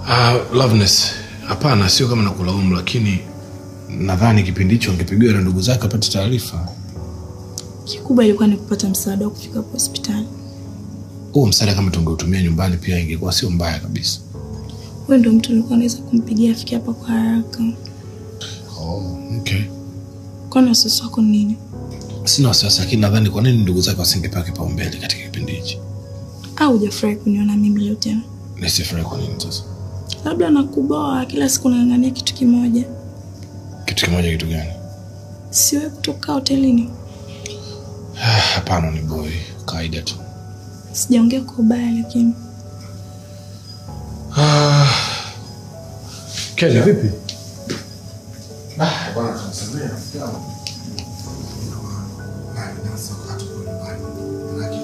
Uh, Loveness, hapana, sio kama nakulaumu, lakini nadhani kipindi hicho angepigiwa na ndugu zake apate taarifa. Kikubwa ilikuwa ni kupata msaada wa kufika kwa hospitali. Huo msaada kama tungeutumia nyumbani pia ingekuwa sio mbaya kabisa. Wewe ndio mtu nilikuwa naweza kumpigia afike hapa kwa haraka. Oh, okay. Kwani wasiwasi wako ni nini? Sina wasiwasi, lakini nadhani kwa nini ndugu zake wasingepewa kipaumbele katika kipindi hichi? Au hujafurahi kuniona mimi leo tena? Nisifurahi kwa nini sasa? Labda nakuboa kila siku nang'ang'ania kitu kimoja. Kitu kimoja, kitu gani? Siwe kutoka hotelini. Ah, Hapana, ni boy, kawaida tu. Sijaongea kwa ubaya lakini Ah, Kelly, vipi? Ah, bwana tunasemea rafiki yangu. Nani nasa wakati kwa nyumbani.